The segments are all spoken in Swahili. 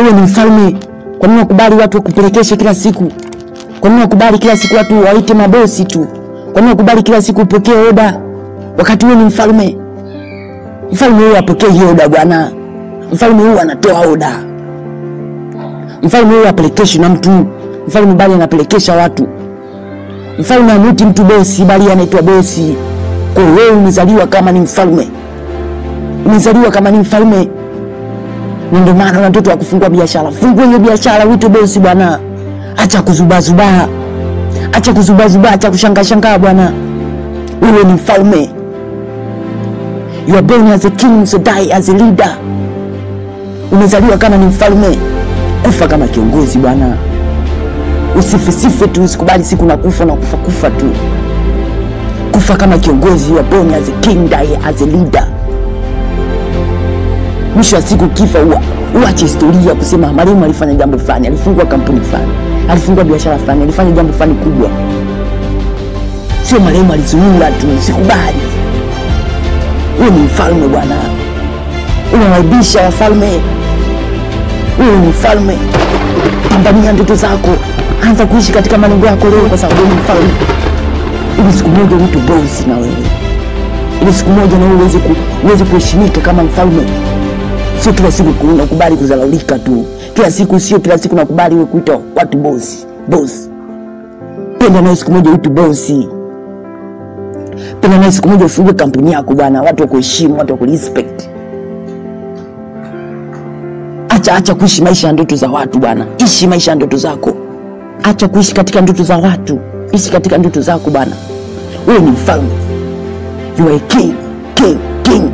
wewe ni mfalme. Kwa nini wakubali watu wakupelekeshe kila siku? Kwa nini wakubali kila siku watu waite mabosi tu? Kwa nini wakubali kila siku upokee oda wakati wewe ni mfalme? Mfalme huyu apokee oda bwana. Mfalme huyu anatoa oda. Mfalme huyu apelekeshwi na mtu. Mfalme bali anapelekesha watu. Mfalme amwiti mtu bosi, bali anaitwa bosi. Kwa hiyo wewe umezaliwa kama ni mfalme, umezaliwa kama ni mfalme, na ndio maana una mtoto wa kufungua biashara. Fungua hiyo biashara, uitwe bosi bwana. Acha kuzubazubaa, acha kuzubazubaa, acha kushangaa shangaa bwana. Wewe ni mfalme. You are born as a king, so die as a leader. Umezaliwa kama ni mfalme, kufa kama kiongozi bwana. Usifesife tu, usikubali siku na kufa na kufa kufa tu. Kufa kama kiongozi, you are born as a king, die as a leader. Mwisho wa siku kifa, ua uache historia kusema marehemu alifanya jambo fulani, alifungua kampuni fulani, alifungua biashara fulani, alifanya jambo fulani kubwa. Sio marehemu alizurura tu, sikubali. Wewe ni mfalme bwana, unawaibisha wafalme. Wewe ni mfalme, pambania ndoto zako, anza kuishi katika malengo yako leo, kwa sababu wewe ni mfalme, ili siku moja uitwe bosi na wewe, ili siku moja na wewe uweze ku, uweze kuheshimika kama mfalme. Sio kila siku unakubali kuzalaulika tu, kila siku, sio kila siku nakubali wewe kuitwa watu bosi bosi. Penda nawe siku moja uitwe bosi penda nawe siku moja ufungue kampuni yako bwana, watu wakuheshimu, watu wakurespect. Acha acha kuishi maisha ya ndoto za watu bwana, ishi maisha ya ndoto zako. Acha kuishi katika ndoto za watu, ishi katika ndoto zako bwana. Wewe ni mfalme, you are a king, king, king.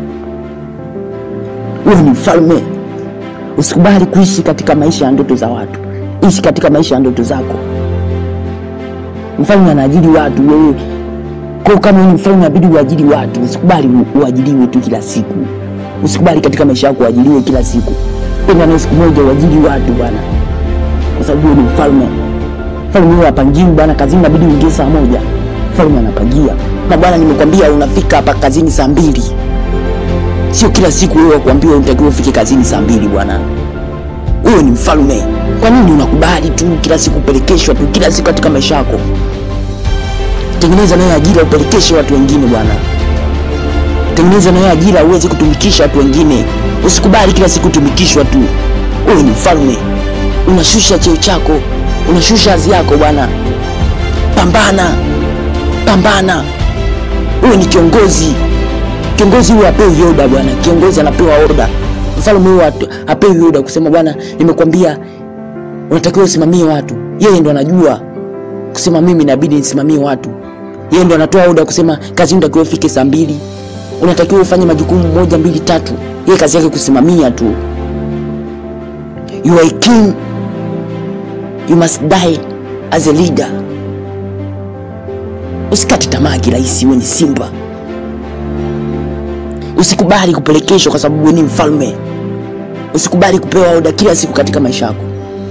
Wewe ni mfalme. Usikubali kuishi katika maisha ya ndoto za watu, ishi katika maisha ya ndoto zako. Mfalme anaajiri watu, wewe kwa kama wewe ni mfalme inabidi uajiri watu. Usikubali u- uajiriwe tu kila siku, usikubali katika maisha yako uajiriwe kila siku. Penda na siku moja uajiri watu bwana, kwa sababu wewe ni mfalme. Mfalme huyo hapangiwi bwana, kazini inabidi uingie saa moja, mfalme anapangia. Na bwana, nimekwambia unafika hapa kazini saa mbili, sio kila siku wewe kuambiwa unatakiwa ufike kazini saa mbili bwana. Wewe ni mfalme, kwa nini unakubali tu kila siku upelekeshwa tu kila siku katika maisha yako? tengeneza nayo ajira upelekeshe watu wengine bwana tengeneza nayo ajira uweze kutumikisha watu wengine usikubali kila siku kutumikishwa tu wewe ni mfalme unashusha cheo chako unashusha hadhi yako bwana pambana pambana wewe ni kiongozi kiongozi huyo apewi oda bwana kiongozi anapewa oda mfalme huyo hatu- apewi oda kusema bwana nimekwambia unatakiwa usimamie watu yeye ndo anajua kusema mimi inabidi nisimamie watu yeye ndo anatoa oda kusema kazi unatakiwa ufike saa mbili unatakiwa ufanye majukumu moja mbili tatu yeye kazi yake kusimamia tu you are a king you must die as a leader usikate tamaa kirahisi wewe ni simba usikubali kupelekeshwa kwa sababu wewe ni mfalme usikubali kupewa oda kila siku katika maisha yako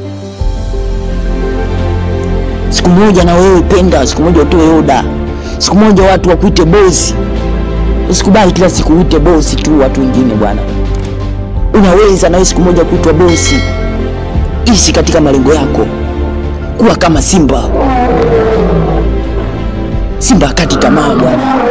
siku moja na wewe penda, siku moja utoe oda, siku moja watu wakuite bosi. Usikubali kila siku uite bosi tu watu wengine bwana. Unaweza na wewe siku moja kuitwa bosi. Ishi katika malengo yako, kuwa kama simba. Simba akati tamaa bwana.